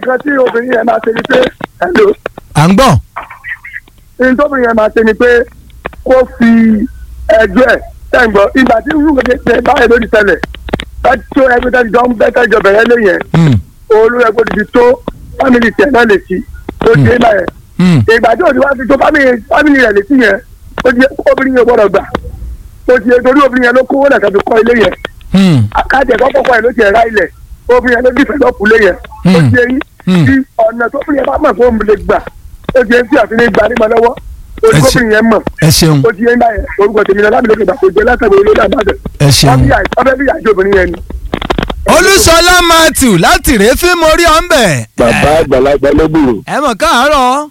nǹkan tí obìnrin yẹn máa ṣe ni pé hello à ń gbọ́ ní tóbìnrin yẹn máa ṣe ni pé kó fi ẹjọ́ ẹ̀ tẹ̀gbọ́ ìgbà tí irú gbèdé tẹ báyìí lórí tẹ́lẹ̀ láti tó ẹgbẹ́ tẹ́lẹ̀ jọ ń bẹ́ tẹ́lẹ̀ jọ bẹ̀rẹ̀ lé yẹn Hmm, olú ẹgbẹ́ ti tó fámìlì tiẹ̀ náà lè ti tó di ẹ̀ báyẹn hmm, ìgbà tí òdi wá fi tó fámìlì fámìlì rẹ̀ lè ti yẹn ó di obìnrin yẹn gbọ́dọ̀ gbà ó di torí obìnrin yẹn ló kówó lẹ̀ kẹ́bi kọ́ ilé yẹn hmm, àkájẹ kọ́kọ́ kọ́ ẹ̀ ló ti ẹ̀ ra ilẹ̀ obìnrin yẹn ló dìfẹ́ lọ́pù lé yẹn ó Hmm. di eyín Hmm. tí ọ̀nà tó obìnrin yẹn bá mọ̀ fún òun lè gbà ó di eyín tí àfi ní gbà nígbà lọ́wọ́ ó di Ẹ ṣe- obìnrin yẹn mọ̀ ẹ ṣeun ó di eyín báyẹn orúkọ tèmi náà lábìlẹ̀ òkè àkójọ látàgbé olórí àbájọ ẹ ṣeun. ọbẹ̀ bí àjọ obìnrin yẹn ni. olúṣọlá matthew láti rèé fíìmù orí ọ̀nbẹ̀. bàbá àgbàlagbà lọ́gbùrù ẹ mọ̀ káàárọ̀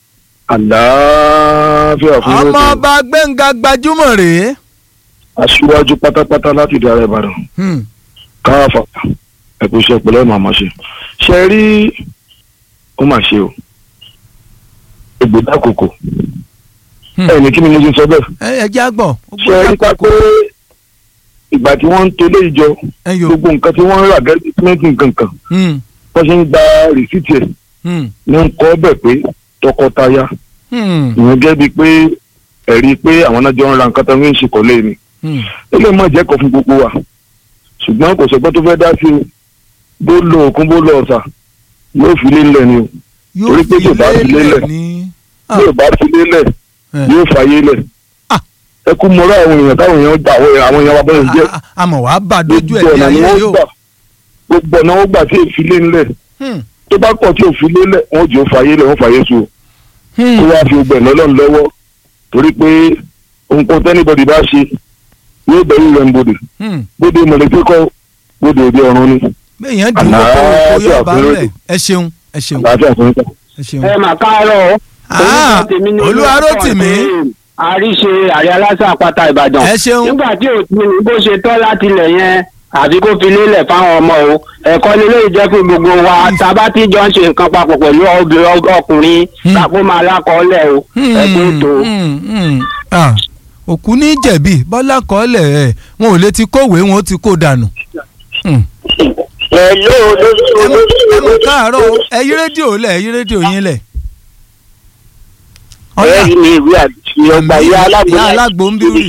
àlàáfíà fún ọmọ yóò ọba gbẹ̀ngà gbajúmọ̀ rèé. aṣíwájú pátápátá láti ìdí ààrẹ ìbàdàn Hmm, káfà ẹ̀kú iṣẹ́ ìpínlẹ̀ màmá ṣe ṣe rí ó mà ṣe o ègbèdá kòkò Hmm. ẹ̀ ní kí ni mo ti sọ bẹ́ẹ̀ ẹ ẹ jẹ́ àgbọ̀. ó ṣe rí gbọ́dọ̀ pápẹ́ ìgbà tí wọ́n ń tolé ìjọ ẹ yò. gbogbo nǹkan tí wọ́n ń rà gẹ́gẹ́ símẹ́ǹtì nǹkan kan Hmm, wọ́n ṣe ń gba rìsíìtì ẹ̀ hmm, ní ń kọ́ bẹ̀ pé tọkọtaya hmm, ìyẹn gẹ́gẹ́ bíi pé ẹ̀rí pé àwọn náà jọ ń ra nǹkan tó ń ṣe kọ́lé ni hmm. ó lè má jẹ́ kọ́ fún gbogbo wa ṣùgbọ́n kò sọ́gbọ́n tó fẹ́ dá sí o bó lo òkun bó lo ọ̀sà yóò fi lélẹ̀ ni o yóò Torí pé fi yóò bá fi lélẹ̀ lélẹ̀. ní. Ah, yóò bá fi lélẹ̀ eh. yóò fàyè lẹ̀ Ah. ẹ kú mọ́ra àwọn èèyàn táwọn èèyàn gbà àwọn àwọn èèyàn wa bẹ́ẹ̀ jẹ́ Ah, ah, àmọ̀ wàá bà dojú gbogbo ẹ̀ bí ọ̀nà ni ayé wọ́n yóò. gbà gbogbo ọ̀nà wọ́n gbà tí èèfi lé ńlẹ̀ Hmm, tó bá kọ̀ tí òfin lélẹ̀ wọ́n jẹ́ fàyè lẹ̀ wọ́n fàyè so hmm. kó wá fi gbẹ̀ lọ́lọ́run lọ́wọ́ torí pé nǹkan tẹ́nibọ̀dì bá ṣe yóò bẹ̀rù rẹ̀ ń bodè Hmm. bóde mọ̀lẹ́bí kọ́ bóde òde ọ̀run ni béèyàn dùn ún kó kó yóò bá ń lẹ̀ ẹ ṣeun ẹ ṣeun àlàáfíà fún yín. ẹ ṣeun. ẹ mà káàárọ̀. Ah, Orúkọ tèmi ni Olúwarótìmí. àríṣe àrí aláṣà àpáta ìbàdàn. ẹ ṣeun. nígbà tí ò tí ní bó ṣe tọ́ láti ilẹ̀ yẹn àfi kó fi lélẹ̀ fáwọn ọmọ o ẹ̀kọ́ ni lóye jẹ́ pé gbogbo wa tábà tí jọ ń ṣe nǹkan papọ̀ pẹ̀lú obìnrin ọkùnrin Hmm. kápó máa lákọọ́lẹ̀ o ẹ̀kọ́ ètò. Hmm, hmm. Ah, òkú ní jẹ̀bi bọ́lá kọ́lẹ̀ ẹ̀ wọn ò lè ti kówèé wọn ó ti kó dànù. Hmm. Hello ẹ mọ̀ ẹ mọ̀ olóṣèlú káàárọ̀ o, ẹ yí rédíò lẹ̀ ẹ yí rédíò yín lẹ̀. ọ̀yà ẹ̀rí ni ìwé àti ọgbà ìyá alágbó ìyá alágbó ń bírì.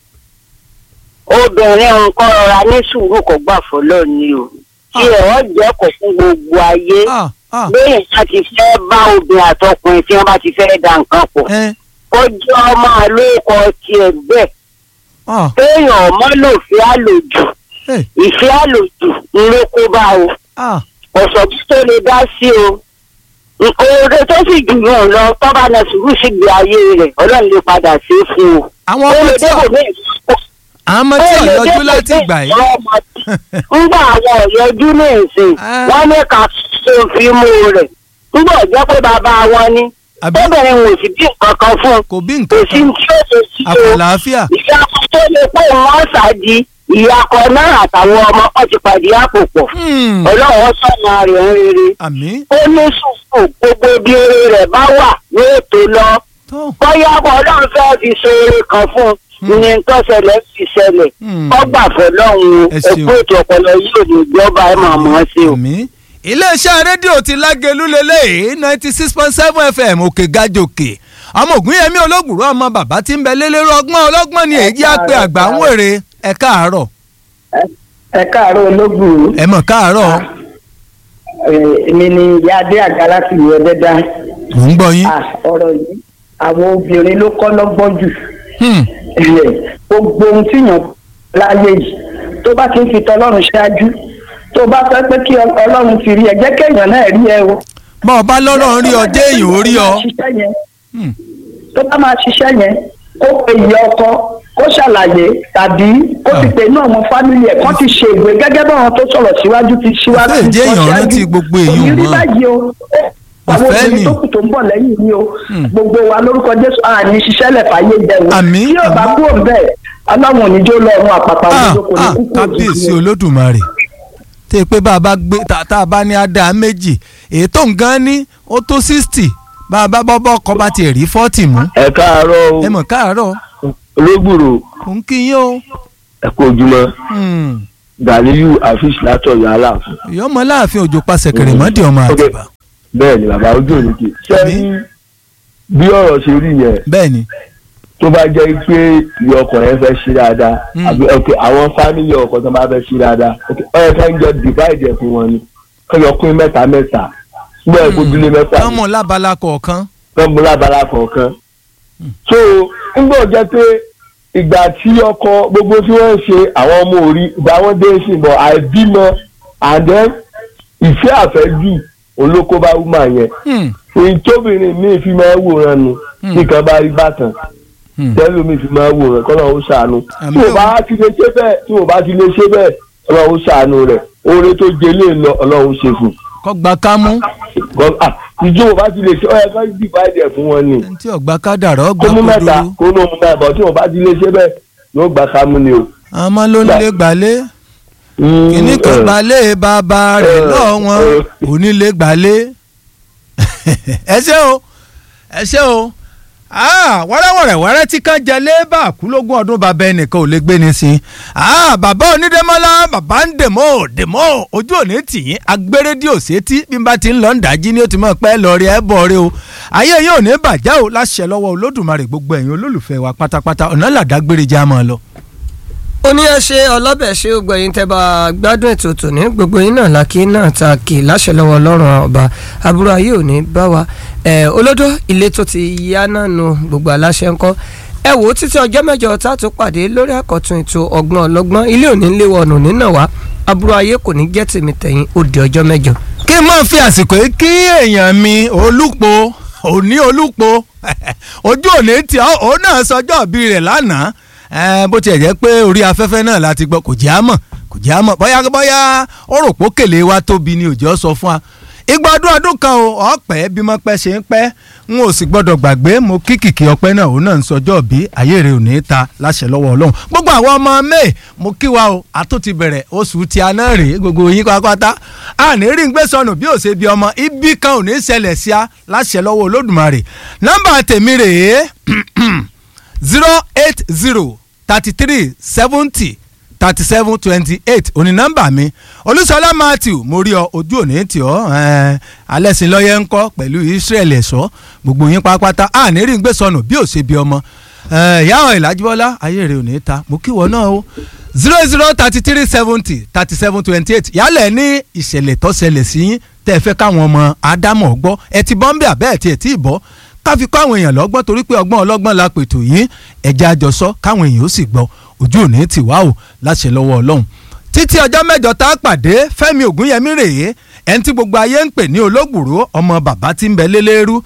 obìnrin nǹkan rọra ní sùúrù kò gbà fọlọ́ ni o tí ẹ̀rọ jẹ́ kò fún gbogbo ayé Ah, ah, lẹ́yìn tí a ti fẹ́ bá obìnrin àtọkùnrin tí wọ́n bá ti fẹ́ da nǹkan pọ̀ ẹ, ó jẹ́ ọmọ àlókọ tiẹ̀ bẹ́ẹ̀ ah, téèyàn ọmọ lòfin àlòjù eh, ìfẹ́ àlòjù ń ló kó bá o ah, ọ̀sọ̀ tó lè dá sí o nǹkan oore tó sì jù yàn lọ tọ́ba náà sùúrù sí gbé ayé rẹ̀ ọlọ́run lè padà sí fún o. àwọn ó ọmọ lè tí ò débò ní ìfọ́ àwọn ọmọ tí ò yọjú láti ìgbà yìí. ńgbà àwọn ọ̀yọ́jú ní ìsìn Ah. wọ́n ní ká ṣe fi mú rẹ̀ ńgbà ọ̀jọ́ pé bàbá wọn ni àbí tóbìnrin wò sí bí nǹkan kan fún un kò bí kò nǹkan sí kan tí ó ṣe sí o àfàlàáfíà. ìyá kan tó lè pé wọ́n ṣáàdì ìyá kan náà àtàwọn ọmọ kan ti pàdé àpò pọ̀ Hmm, ọlọ́run sọ̀nà rẹ̀ ń rere àmì ó ní sùúrù gbogbo bí eré rẹ̀ bá wà yóò tó lọ tó. bóyá ọlọ́run fẹ́ fi ṣe eré kan fún un ní nǹkan ṣẹlẹ̀ fi ṣẹlẹ̀ Hmm. ọgbà fọlọ́run Ẹ ṣeun. ẹgbẹ́ ètò ọpọlọ yóò ní ìjọba ẹ̀ máa mọ̀ ọ́ sí o. àmì. iléeṣẹ́ rédíò ti lágẹ̀lú lélẹ́yìí ninety six point seven fm òkè gàjòkè ọmọ ògúnyẹmí olóògùrú ọmọ bàbá tí ń bẹ lélẹ́rú ọgbọ́n ọlọ́gbọ́n ni èyí á pé àgbà ń wèrè ẹ káàárọ̀ ẹ káàárọ̀ ológun ẹ mọ̀ káàárọ̀ èmi ni ìyá adé àga láti ìwé ẹdẹdá mò ń gbọ́ yín. ọ̀rọ̀ yìí àwọn obìnrin ló kọ́ lọ́gbọ́n jù Hmm, gbogbo ohun tí yàn láyé yìí tó bá ti ń fi tọlọ́run ṣáájú tó bá fẹ́ pé kí ọlọ́run ti rí ẹ jẹ́ kéèyàn náà rí ẹ o. bá ọ bá lọ́rọ̀ ń rí ọ jẹ́ èèyàn ó rí ọ. ṣiṣẹ́ yẹn Hmm, tó bá máa ṣiṣẹ́ yẹn kó pe ìyá ọkọ kó ṣàlàyé tàbí kó ti pè náà mọ fámìlì ẹ̀ kán ti ṣe ìwé gẹ́gẹ́ báwọn tó sọ̀rọ̀ síwájú ti síwájú Ìfẹ́ ìjẹ́ èèyàn sọ ṣáájú. rántí gbogbo èèyàn Kò ní rí mọ́. báyìí o àwọn Ìfẹ́ obìnrin ni. tó kù tó ń bọ̀ lẹ́yìn ni o Hmm. gbogbo wa lórúkọ jésù àní ṣiṣẹ́ lẹ̀ fàyè jẹun Àmín, tí yóò bá àmín. kúrò bẹ́ẹ̀ aláwọn oníjó lọ́run àpàpà ah, òjò kò ní ah, kúkú kábíyèsí olódùmarè tẹ́ ẹ pé bá a bá gbé tá tá a bá ní adá méjì èyí tó ń gan ní ó tó sixty bá a bá bọ́ bọ́ ọkọ̀ bá tiẹ̀ rí forty mú ẹ káàárọ̀ o ẹ mọ̀ káàárọ̀ olóògbòrò kò ń kí yín o. ẹ kú ojúmọ́ Hmm. gàlíyù àfíìsì látọ̀yọ̀ aláàfin. ìyọ́mọ láàfin òjò pa sẹ̀kẹ̀rẹ̀ mọ́dì ọmọ Ok. àtìbá. bẹ́ẹ̀ ni bàbá ojú òní kì í ṣe Àmín. ní bí ọ̀rọ̀ ṣe rí yẹn bẹ́ẹ̀ ni tó bá jẹ́ pé ìyá ọkọ yẹn fẹ́ ṣe dáadáa Mm. àbí ok àwọn fámìlì ọkọ tó bá fẹ́ ṣe dáadáa ok ọyọ ká ń jọ divide ẹ̀ fún wọn ni kọ́yọ pín mẹ́ta mẹ́ta gbọ́ ẹ̀ kójúlé mẹ́ta ọmọ lábala kọ̀ọ̀kan tọ́mú lábala kọ̀ọ̀kan. so ńgbọ́ jẹ́ pé ìgbà tí ọkọ gbogbo tí wọ́n ń ṣe àwọn ọmọ òrí ìgbà wọn dé sí bọ̀ àìbímọ and then ìfẹ́ àfẹ́jù olókóbá wúmà yẹn Hmm, èyí tóbìnrin míì fi máa ń wòran nu Hmm. tí kan bá rí bàtàn hmm. tẹ́lẹ̀ mi fi máa ń wòran kọ́ lọ́wọ́ ṣàánú tí Àmín mo o. bá ti lè ṣe bẹ́ẹ̀ tí mo bá ti lè ṣe bẹ́ẹ̀ ọlọ́run ṣàánú rẹ̀ oore tó jẹ lé lọ ọlọ́run ṣe fún kọ́ gba kámú Gọ- ah, ìjọ mo bá ti lè ṣe ọ̀yẹ́ kan divide ẹ̀ fún wọn ni ẹni tí ọ̀gbà kádàrá kó ọgbà mú mẹ́ta kúdúrú kó ní òun náà bọ̀ tí mo bá ti lè ṣe bẹ́ẹ̀ yóò gbà ká mú ni o. ọmọ ló ń lé gbalé kìíní kan gbalé bàbá rẹ̀ Eh, lọ́wọ́n eh. onílé gbalé ẹ ṣé o ẹ ṣé o Ah, wẹ́rẹ́wẹ́rẹ́ wẹ́rẹ́ tí kan jẹ lébà kúlógún ọdún bàbá ẹnìkan ò lè gbé ni sí i Ah, bàbá onídẹ́mọ́lá bàbá ń dèmọ́ dèmọ́ ojú òní tìyín agbérédìò sétí bí n bá ti ń lọ ń dájí ni ó ti mọ̀ pẹ́ lọ rí ẹ bọ̀ rí o ayé yóò ní bàjẹ́ o láṣẹ lọ́wọ́ olódùmarè gbogbo ẹ̀yin olólùfẹ́ wa pátápátá ọ̀nà làdágbére já mọ́ ọ lọ. ó ní ẹ ṣe ọlọ́bẹ̀ ṣe gbogbo ẹ̀yin tẹ́ bá gbádùn ètò tòní gbogbo yín náà làkì náà ta kì láṣẹ lọ́wọ́ ọlọ́run ọba àbúrò ayé ò ní bá wa ẹ̀ olódó ilé tó ti yá náà nu gbogbo aláṣẹ ńkọ́ ẹ wò ó títí ọjọ́ mẹ́jọ tá a tún pàdé lórí àkọ́tún ètò ọgbọ́n ọlọ́gbọ́n ilé òní ń léwọ́ ọ̀nà nínà wá àbúrò ayé kò ní jẹ́ tèmi tẹ̀yìn ó di ọjọ́ mẹ́jọ. kí n máa fi àsìkò yìí kí èèyàn mi olúpo òní olúpo ojú òní tí ó òun náà sọjọ́ ìbí rẹ̀ lánàá Eh, bó tiẹ̀ jẹ́ pé orí afẹ́fẹ́ náà láti gbọ́ kò jẹ́ àmọ̀ kò jẹ́ àmọ̀ bóyá bóyá ó rò pó kèlè wa tóbi ni òjò sọ fún wa igba ọdún ọdún kan o ọpẹ́ bí mo pẹ́ ṣe ń pẹ́ n ò sì gbọ́dọ̀ gbàgbé mo kí kìkì ọpẹ́ náà òun náà ń sọjọ́ bí ayé rẹ̀ ò ní ta láṣẹ lọ́wọ́ Ọlọ́run gbogbo àwọn ọmọ may mo kí wa o àtún ti bẹ̀rẹ̀ oṣù tí a náà rèé gbogbo yín pátápátá a ní rí ń gbé sọnù bí ò ṣe bí ọmọ ibi kan ò ní ṣẹlẹ̀ sí a láṣẹ lọ́wọ́ Olódùmarè nọ́mbà tèmi rèé zero eight zero thirty three seventy thirty seven twenty eight òní nọ́mbà mi olúṣọlá matthew mo rí ọ ojú òní tì ọ alẹ́sìn lọ́yẹ́ ń kọ́ pẹ̀lú israel ẹ̀ṣọ́ gbogbo yín pátápátá a ní rí ń gbé sọnù bí ò ṣe bí ọmọ ìyá ọ̀ ìlàjúbọ́lá ayé rẹ̀ ò ní ta mo kí wọ́n náà o zero zero thirty three seventy thirty seven twenty eight yálẹ̀ ní ìṣẹ̀lẹ̀ tó ṣẹlẹ̀ sí yín tẹ́ ẹ fẹ́ káwọn ọmọ ádámọ̀ gbọ́ ẹ ti bọ́ ń bẹ̀ àbẹ́ ẹ̀ tí ẹ̀ tí ì bọ́ ká fi kọ́ àwọn èèyàn lọ́gbọ́n torí pé ọgbọ́n ọlọ́gbọ́n la pètò yín ẹ̀jẹ̀ àjọsọ káwọn èèyàn ó sì gbọ́ ojú òní tì wá o láṣẹ lọ́wọ́ ọlọ́run títí ọjọ́ mẹ́jọ tá a pàdé fẹ́mi ògúnyẹmí rèé ẹni tí gbogbo ayé ń pè ní olóògbòrò ọmọ bàbá tí ń bẹ lélẹ́rú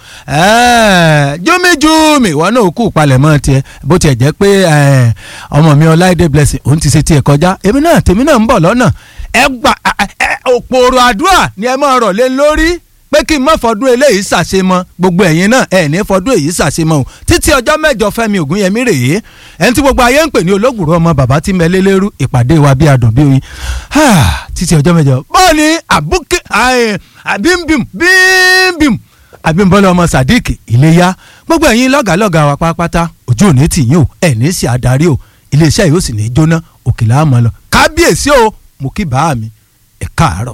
júmíjúmi ìwọ náà kú palẹ̀mọ́ tiẹ̀ bó tiẹ̀ jẹ́ pé ọmọ mi ọláìdé blessing òun ti ṣe tiẹ̀ kọjá èmi náà tèmi náà ń bọ̀ lọ́nà ẹ gbà òpòrò àdúrà ni ẹ máa rọ̀ lé lórí pé kí n má fọdún eléyìí ṣàṣemọ gbogbo ẹ̀yin náà ẹ̀ ní fọdún èyí ṣàṣemọ o títí ọjọ́ mẹ́jọ fẹ́mi ògúnyẹmí rèé ẹni tí gbogbo ayé ń pè ní olóògùrọ̀ ọmọ bàbá tí mẹ́lẹ́ lérú ìpàdé wa bí adùn bí oyin títí ọjọ́ mẹ́jọ bọ́ọ̀ ni àbúkẹ́ àbímbìm bímbìm àbímbọ́lá ọmọ sadiq iléyá gbogbo ẹ̀yin lọ́gàálọ́gàá wa pátápátá ojú òní tì yín o ẹ̀ ní sí adarí o iléeṣẹ́ yìí ó sì ní jóná òkèlè àmọ́ lọ kábíyèsí o mo kí bàá mi ẹ̀ káàárọ̀.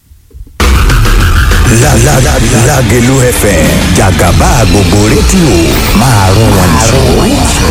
Lágẹ̀lú FM jàgàbá gbogbo rédíò máa rún wọn jù.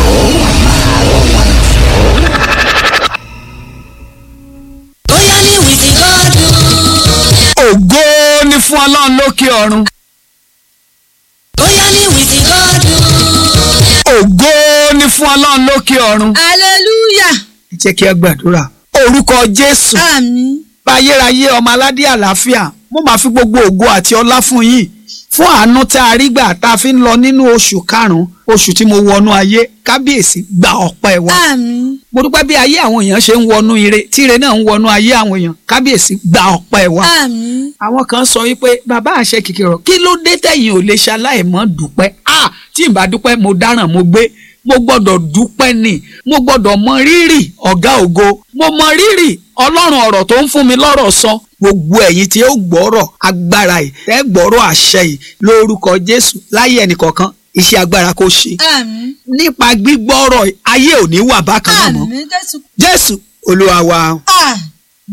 bóyá ní wìtí gọ́dún. ògo ni fún ọlọ́run lókè ọ̀run. bóyá ní wìtí gọ́dún. ògo ni fún ọlọ́run lókè ọ̀run. hallelujah. ẹ jẹ́ kí ẹ gbàdúrà. orúkọ jésù àmín. báyérayé ọmọ aládé àlàáfíà mo máa fi gbogbo ògo àti ọlá fún yín fún àánú tá a rí gbà tá a fi ń lọ nínú oṣù karùn-ún oṣù tí mo wọnú ayé kábíyèsí gba ọpẹ́ wa. àmín. mo dúpẹ́ bí ayé àwọn èèyàn ṣe ń wọnú ire tí ire náà ń wọnú ayé àwọn èèyàn kábíyèsí gba ọpẹ́ wa. àmín. àwọn kan sọ wípé bàbá àṣẹ kìkìrọ̀ kí ló dé tẹ̀yìn ò lè ṣaláìmọ́ dúpẹ́ ah tí n bá dúpẹ́ mo dáràn mo gbé mo gbọ́dọ̀ dúpẹ́ ni mo gbọ́dọ̀ mọ rírì ọ̀gá ògo mo mọ rírì ọlọ́run ọ̀rọ̀ tó ń fún mi lọ́rọ̀ sọ gbogbo ẹ̀yin tí ó gbọ́rọ̀ agbára yìí tẹ́ gbọ́rọ̀ àṣẹ yìí lórúkọ jésù láyé ẹnìkọ̀ọ̀kan iṣẹ́ agbára kó ṣe àmín. nípa gbígbọ́rọ̀ ayé ò ní wà bákan náà mọ́ àmín jésù. jésù olúwa wa. àmín.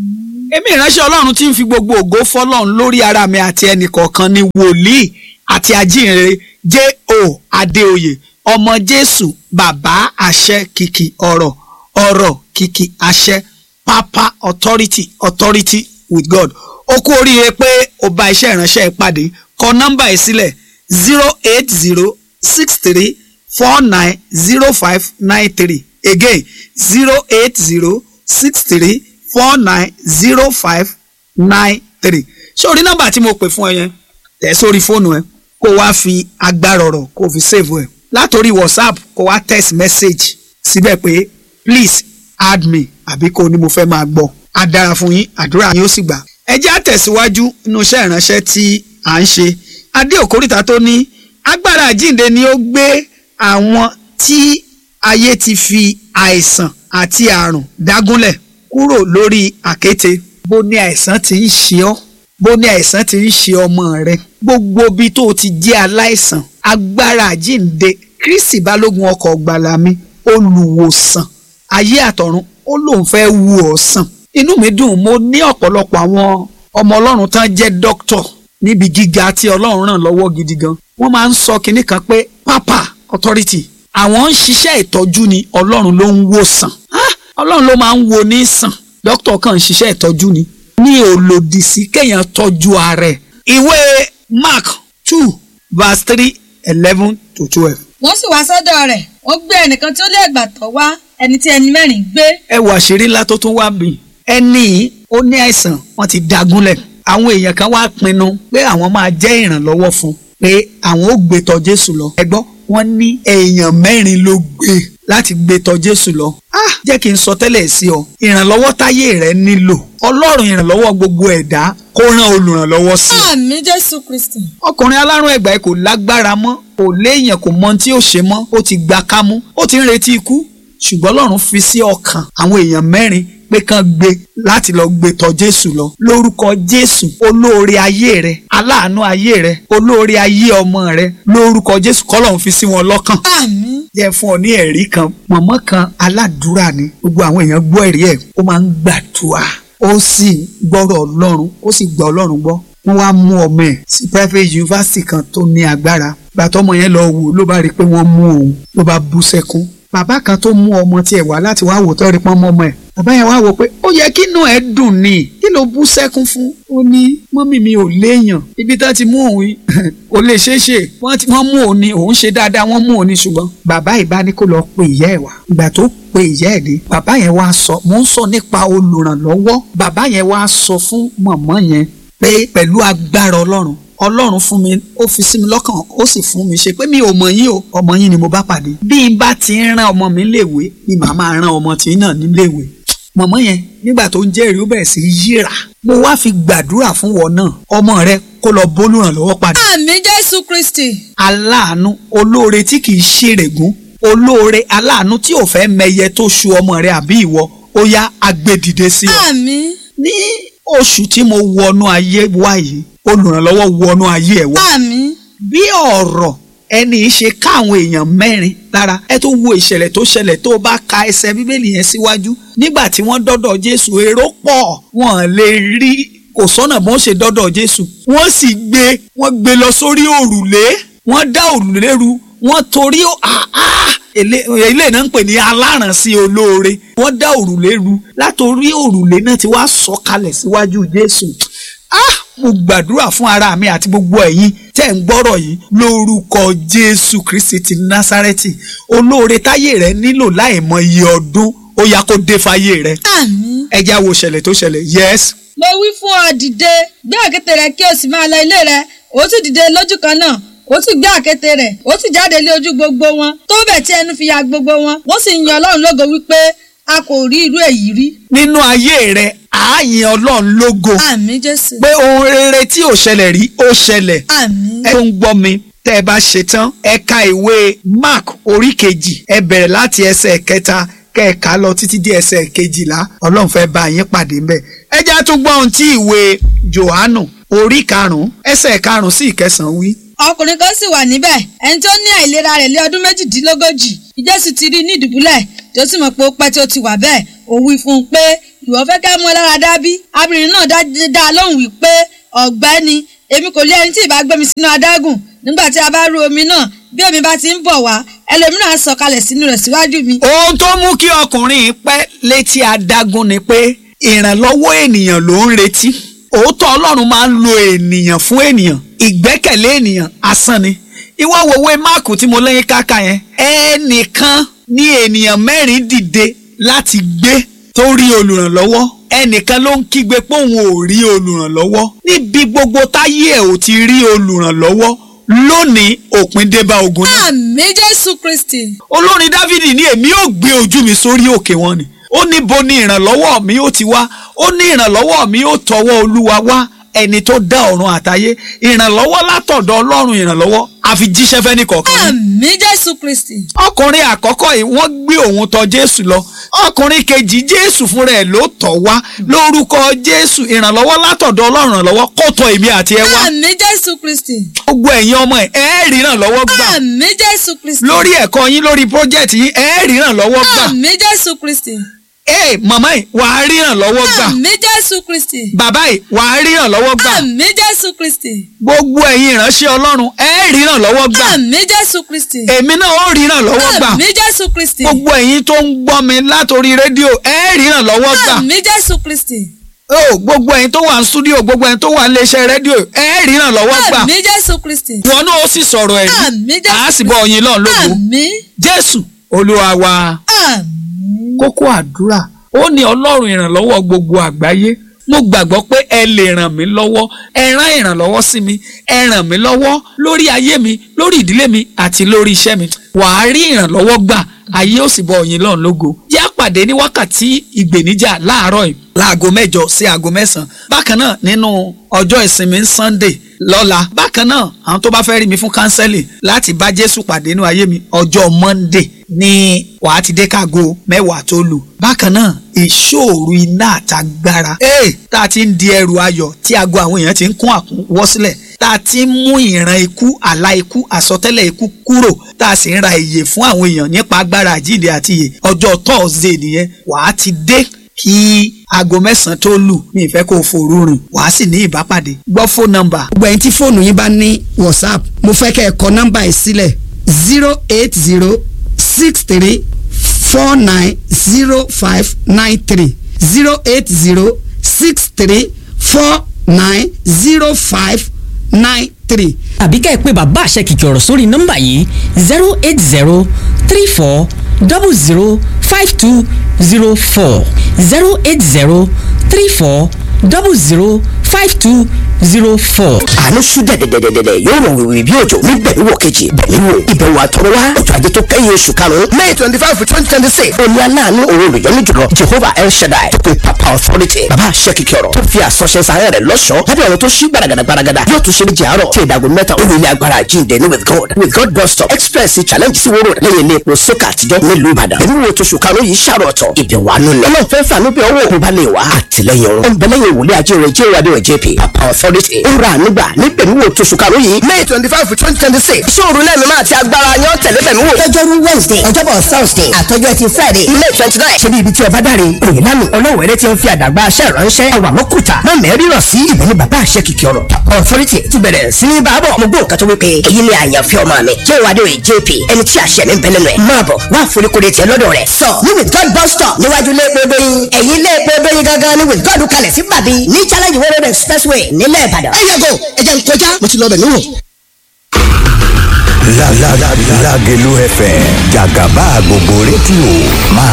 èmi ìránṣẹ́ ọlọ́run tí ń fi gbogbo ògo fọlọ́run lórí ara mi àti ẹnì kọ̀ọ̀kan ni wòlíì àti ajínrere J.O. Adéoyè ọmọ Jésù bàbá àṣẹ kìkì ọ̀rọ̀ ọ̀rọ̀ kìkì àṣẹ pápá authority authority with God ó kú oríire pé ó bá iṣẹ́ ìránṣẹ́ ìpàdé kọ nọ́mbà ẹ̀ sílẹ̀ zero eight zero six three four nine zero five nine three again zero eight zero six three four nine zero five nine three sórí nọ́mbà tí mo pè fún ẹ yẹn tẹ̀ sórí fóònù ẹ kó wá fi agbára ọ̀rọ̀ kó fi save ẹ látòrí whatsapp kó wá text message síbẹ̀ pé please add me àbí kó ní mo fẹ́ máa gbọ́ á dára fún yín àdúrà yín ó sì gbà. ẹ jẹ́ àtẹ̀síwájú nínú iṣẹ́ ìránṣẹ́ tí à ń ṣe adé òkúrìtà tó ní agbára àjíǹde ni ó gbé àwọn tí ayé ti fi àìsàn àti àrùn dágúnlẹ̀ kúrò lórí àkéte bó ní àìsàn ti ń ṣe ọ́ bó ní àìsàn ti ń ṣe ọmọ rẹ gbogbo bí tó o ti jẹ́ aláìsàn agbára àjíǹde Kristi balógun ọkọ̀ ọ̀gbàlà mi olùwòsàn ayé àtọ̀run ó lóun fẹ́ wù ọ́ sàn inú mi dùn mo ní ọ̀pọ̀lọpọ̀ àwọn ọmọ ọlọ́run tán jẹ́ dókítọ̀ níbi gíga tí ọlọ́run ràn lọ́wọ́ gidi gan wọ́n máa ń sọ kinní kan pé pápá authority àwọn ń ṣiṣẹ́ ìtọ́jú ni ọlọ́run ló ń wò sàn Ah, ọlọ́run ló máa ń wo ní sàn dókítọ̀ kan ń ṣiṣẹ́ ìtọ́jú ni ní òlòdì sí kéèyàn tọ́jú ara ẹ̀ ìwé Mark two verse three eleven to twelve wọ́n sì wá sọ́dọ̀ rẹ̀ wọ́n gbé ẹnìkan tí ó lé ẹgbàtọ́ wá ẹni tí ẹni mẹ́rin gbé ẹ wà àṣírí ńlá tó tún wá bì ẹni yìí ó ní àìsàn wọ́n ti dagunlẹ̀ àwọn èèyàn kan wá pinnu pé àwọn máa jẹ́ ìrànlọ́wọ́ fún pé àwọn ó gbé tọ̀ Jésù lọ ẹ gbọ́ wọ́n ní èèyàn mẹ́rin ló gbé láti gbé tọ̀ Jésù lọ ah jẹ́ kí n sọ tẹ́lẹ̀ sí ọ ìrànlọ́wọ́ táyé rẹ nílò Ọlọ́run ìrànlọ́wọ́ gbogbo ẹ̀dá kó rán olùrànlọ́wọ́ sí i àmì Jésù Kristi ọkùnrin alárùn ẹgbàá kò lágbára mọ́ kò léèyàn kò mọ ohun tí ó ṣe mọ́ ó ti gba kámú ó ti ń retí ikú ṣùgbọ́n Ọlọ́run fi sí ọkàn àwọn èèyàn mẹ́rin pé kán gbé láti lọ gbé tọ̀ Jésù lọ lórúkọ Jésù olóore ayé rẹ aláàánú ayé rẹ olóore ayé ọmọ rẹ lórúkọ Jésù kọ́lọ́run fi sí wọn lọ́kàn àmì jẹ́ fún ọ ní ẹ̀rí kan mọ̀mọ́ kan aládùúrà ni gbogbo àwọn èèyàn gbọ́ ẹ̀rí ẹ̀ ó máa ń gbàdúrà ó sì gbọ́rọ̀ ọlọ́run ó sì gbọ́ ọlọ́run gbọ́ wọ́n wá mú ọmọ ẹ̀ sí private university kan tó ní agbára gbàtọ́ ọmọ yẹn lọ wò ló bá rí i pé wọ́n mú òun ló bá bú sẹ́kún bàbá kan tó mú ọmọ tiẹ̀ wá láti wá wò tó rí pọ́n mọ́ ọmọ ẹ̀ bàbá yẹn wá wò pé ó yẹ kí inú ẹ̀ dùn ni kí ló bú sẹ́kún fún ó ní mọ́mì mi ò léèyàn ibi tá ti mú òun yìí kò lè ṣeé ṣe wọ́n ti- wọ́n mú òun ni òun ṣe dáadáa wọ́n mú òun ni ṣùgbọ́n bàbá ìbá ní kó lọ pe ìyá ẹ̀ wá ìgbà tó pe ìyá ẹ̀ dé bàbá yẹn wá sọ mò ń sọ nípa olùrànlọ́wọ́ bàbá yẹn wá sọ fún mọ̀mọ́ yẹn pé pẹ̀lú agbára ọlọ́run ọlọ́run fún mi ó fi sí mi lọ́kàn ó sì fún mi ṣe pé mi ò mọ̀ yín o ọmọ yín ni mo bá pàdé bí n bá ti ń rán ọmọ mi léèwé ni màá máa rán ọmọ tí náà níléèwé mọ̀mọ́ yẹn nígbà tó ń jẹ́rìí ó bẹ̀rẹ̀ sí í yíra mo wá fi gbàdúrà fún wọn náà ọmọ rẹ kó lọ bólúrànlọ́wọ́ padà àmì Jésù Kristi aláàánú olóore tí kì í ṣèrègùn olóore aláàánú tí ò fẹ́ mẹyẹ tó ṣu ọmọ rẹ àbí ìwọ ó yá agbèdìde sí ọ àmì ní oṣù tí mo wọnú ayé wá yìí olùrànlọ́wọ́ wọnú ayé ẹ̀ wá àmì bí ọ̀rọ̀ ẹni ṣe ká àwọn èèyàn mẹ́rin lára ẹ tó wo ìṣẹ̀lẹ̀ tó ṣẹlẹ̀ tó bá ka ẹsẹ̀ bíbélì yẹn síwájú nígbà tí wọ́n dọ́dọ̀ jésù èrò pọ̀ wọ́n lè rí kò sọ́nà bó ń ṣe dọ́dọ̀ jésù wọ́n sì gbé wọ́n gbé lọ sórí òrùlé wọ́n dá òrùlé ru wọ́n torí àá ilé náà ń pè ní alárànsí olóore wọ́n dá òrùlé ru látòrí òrùlé náà ti wá sọ̀kalẹ̀ síwájú jésù ah mo gbàdúrà fún ara mi àti gbogbo ẹ̀yin tẹ́ ń gbọ́rọ̀ yìí lórúkọ jésù kristi ti násárẹ́tì olóore táyé rẹ nílò láìmọ iye ọdún ó yá kó dé fáyé rẹ àmì. ẹja wo ṣẹlẹ̀ tó ṣẹlẹ̀ yes mo wí fún ọ dìde gbé àkéte rẹ kí o sì máa lọ ilé rẹ ó sì dìde lójú kan náà ó sì gbé àkéte rẹ ó sì jáde lé ojú gbogbo wọn tó bẹ̀ tí ẹnu fi ya gbogbo wọn wọ́n sì ń yan ọlọ́run lógo wípé a kò rí irú èyí rí. nínú ayé rẹ ààyè ọlọ́run lógo àmì jésù. pé ohun rere tí ò ṣẹlẹ̀ rí ó ṣẹlẹ̀ àmì. ẹ tó ń gbọ́ mi tẹ́ ẹ bá ṣe tán ẹ ka ìwé mark orí kejì ẹ bẹ̀rẹ̀ láti ẹsẹ̀ kẹta kẹ́ẹ̀ka lọ títí dé ẹsẹ̀ kejìlá ọlọ́run fẹ́ bá yín pàdé ńbẹ̀ ẹ já tún gbọ́ ohun tí ìwé johannu orí karùn-ún ẹsẹ̀ karùn-ún sí ìkẹsàn-án wí. ọkùnrin kan sì wà níbẹ̀ ẹni tó ní àìlera rẹ̀ lé ọdún méjìdínlógójì jésù ti rí i ní ìdùbúlẹ̀ tí ó sì mọ̀ pé ó pẹ́ tí ó ti wà bẹ́ẹ̀ ó wí fún un pé ìwọ fẹ́ kẹ́ mú ẹ lára dábí abirin náà dá- dá a lóhùn wípé ọ̀gbẹ́ni èmi kò lé ẹni tí ìbá gbé mi sínú adágùn nígbà tí a bá rú omi náà bí omi bá ti ń bọ̀ wá ẹlòmíràn á sọ̀kalẹ̀ sínú rẹ̀ síwájú mi. ohun tó mú kí ọkùnrin pẹ́ létí adágún ni pé ìrànlọ́wọ́ ènìyàn ló ń retí òótọ́ ọlọ́run máa ń lo ènìyàn fún ènìyàn ìgbẹ́kẹ̀lé ènìyàn asán ni ìwọ wo ìwé máàkù tí mo lẹ́yìn káka yẹn ẹnìkan ní ènìyàn mẹ́rin dìde láti gbé tó rí olùrànlọ́wọ́ ẹnìkan ló ń kígbe pé òun ò rí olùrànlọ́wọ́ níbi gbogbo táyé ẹ̀ ò ti rí olùrànlọ́wọ́ lónìí òpin dé bá ogun náà àmì jésù kristi. olórin dávidi ní èmi ò gbé ojú mi sórí òkè wọn ni ó ní bo ni ìrànlọ́wọ́ mi ó ti wá ó ní ìrànlọ́wọ́ mi ó tọwọ́ olúwa wá ẹni tó dá ọ̀run àtayé ìrànlọ́wọ́ látọ̀dọ̀ ọlọ́run ìrànlọ́wọ́ àfi jíṣẹ́ fẹ́ni kọ̀ọ̀kan ni. àmì jésù kristi. ọkùnrin àkọ́kọ́ yìí wọ́n gbé òun tọ̀ jésù lọ ọkùnrin kejì jésù fúnra ẹ̀ ló tọ̀ wá lórúkọ jésù ìrànlọ́wọ́ látọ̀dọ̀ ọlọ́run ìrànlọ́wọ́ kó tọ̀ èmi àti ẹ wá àmì jésù kristi. gbogbo ẹ̀yin ọmọ ẹ̀ ẹ́ rí ìrànlọ́wọ́ gbà àmì jésù kristi. lórí ẹ̀kọ́ yín lórí project yín ẹ́ rí ìrànlọ́wọ́ gbà àmì jésù kristi. ee màmá yìí wàá rí ìrànlọ́wọ́ gbà àmì jésù kristi. bàbá yìí wàá rí ìrànlọ́wọ́ gbà àmì jésù kristi. gbogbo ẹ̀yin ìránṣẹ́ ọlọ́run ẹ́ rí ìrànlọ́wọ́ gbà àmì jésù kristi. èmi náà ó rí ìrànlọ́wọ́ gbà àmì jésù kristi. gbogbo ẹ̀yin tó ń gbọ́ mi látòrí rédíò ẹ́ rí ìrànlọ́wọ́ gbà àmì jésù kristi. o gbogbo ẹ̀yin tó wà ní stúdíò gbogbo ẹ̀yin tó wà ní iléeṣẹ́ rédíò ẹ́ rí ìrànlọ́wọ́ gbà àmì jésù kristi. wọn náà ó sì sọ̀rọ̀ ẹ̀rí àmì jésù àá sì bọ́ ọyìn lọ́n lógo àmì jésù olúwa wa àmì. kókó àdúrà ó ní ọlọ́run ìrànlọ́wọ́ gbogbo àgbáyé mo gbàgbọ́ pé ẹ lè ràn mí lọ́wọ́ ẹ rán ìrànlọ́wọ́ sí mi ẹ ràn mí lọ́wọ́ lórí ayé mi lórí ìdílé mi àti lórí iṣẹ́ mi wàá rí ìrànlọ́wọ́ gbà ayé ó sì bọ òyìn lọ́n lógo yá pàdé ní wákàtí ìgbèníjà láàárọ̀ yìí láago mẹ́jọ sí aago mẹ́sàn-án bákan náà nínú ọjọ́ ìsinmi sunday lọ́la bákan náà àwọn tó bá fẹ́ rí mi fún kánsẹ́lì láti bá jésù pàdé nínú ayé mi ọjọ́ monday ní wàá ti dé kágo mẹ́wàá tó lù bákan náà ìṣòro iná àtagbára ee tá a ti ń di ẹrù ayọ̀ tí aago àwọn èèyàn ti ń kún àkúnwọ́ sílẹ̀ tá a ti ń mú ìran ikú àlá ikú àsọtẹ́lẹ̀ ikú kúrò tá a sì ń ra ìyè fún àwọn èèyàn nípa agbára àjíǹde àti ìyè ọjọ́ thursday nìyẹn wàá ti dé kí aago mẹ́sàn-án tó lù mi ìfẹ́ kó o fòrú rìn wàá sì ní ìbápàdé gbọ́ fóònù nọ́mbà gbogbo ẹ̀yin tí fóònù yín bá ní whatsapp mo fẹ́ kẹ́ ẹ kọ nọ́mbà yìí sílẹ̀ zero eight zero six three four nine zero five nine three zero eight zero six three four nine zero five nine three. àbí ká ẹ pé bàbá àṣẹ kìkì ọ̀rọ̀ sórí nọ́mbà yìí zero eight zero three four double zero five two zero four zero eight zero three four double zero five two zero four. àánú ṣú dẹ̀dẹ̀dẹ̀dẹ̀dẹ̀ yóò rọ̀ wìwì bí òjò ní bẹ̀rù kejì bẹ̀rù wò ìbẹ̀wò àtọ̀rọ̀ wá ọjọ́ ajé tó kẹ́yìn oṣù karùn-ún may twenty five twenty twenty six òní aláàánú òun olùyọ́nú jùlọ jehovah el shaddai tó pe papa authority bàbá àṣẹ kìkì ọ̀rọ̀ tó fi àsọṣẹ sàárẹ̀ rẹ̀ lọ́ṣọ̀ọ́ lábẹ́ ọ̀rọ̀ tó ṣí gbàràgàdà gbàràgàdà yóò tún ṣe ní jàárọ̀ tí ìdàgbò mẹ́ta ó nílé agbára àjíǹde ní with god with god bus stop express challenge sí wóró lẹ́yìn ilé epo sókà àtijọ́ nílùú ìbàdàn ẹ̀mí wo tó ṣùkàrọ̀ yìí ṣàrọ̀ ọ̀tọ̀ ìbẹ̀wò àánú ni ọlọ́run fẹ́ fàánú bí ọwọ́ òkú bá lè wá àtìlẹ́yìn ọ̀run ọ̀nbẹ̀lẹ́yìn ìwòlé ajé rẹ̀ jẹ́ ìwádìí jp papa authority ó ra ànúgbà ní pẹ̀lú wo tó ṣùkàrọ̀ yìí may twenty five twenty twenty six ṣóòrù lẹ́nu máa ti agbára yan tẹ̀lé pẹ̀lú wò. lọ́jọ́rú wednesday ọjọ́bọ̀ thursday àtọ́jọ́ ẹtì friday may twenty nine ṣe bí ibi tí ọba dáre òyìn lánàá ọlọ́wẹ̀rẹ́ tí ń fi àdàgbà aṣẹ́ ìránṣẹ́ ẹwà mọ́kùtà má mẹ́rin rọ̀ sí ibẹ̀ ní bàbá àṣẹ kìkì ọ̀rọ̀ papa authority ti bẹ̀rẹ̀ sí ní bàbọ̀ mo gbọ́ nǹkan tó wípé èyí ni àyànfẹ́ ọmọ mi jẹ́ ìwádìí jp ẹni tí àṣẹ mi ń bẹ nínú ẹ̀ máa bọ̀ wá àforíkodè tiẹ̀ lọ́dọ̀ rẹ̀ sọ ní with god bus stop níwájú ilé epo dóyin ẹ̀yìn ilé epo dóyin gangan ní with god kalẹ̀ sí bàbí ní challenge world road expressway nílẹ̀ ìbàdàn. ẹ yàgò ẹ jẹ́ n kọjá mo ti lọ bẹ̀ níwò. Lágẹ̀lú FM jàgàbá gbogbo rédíò máa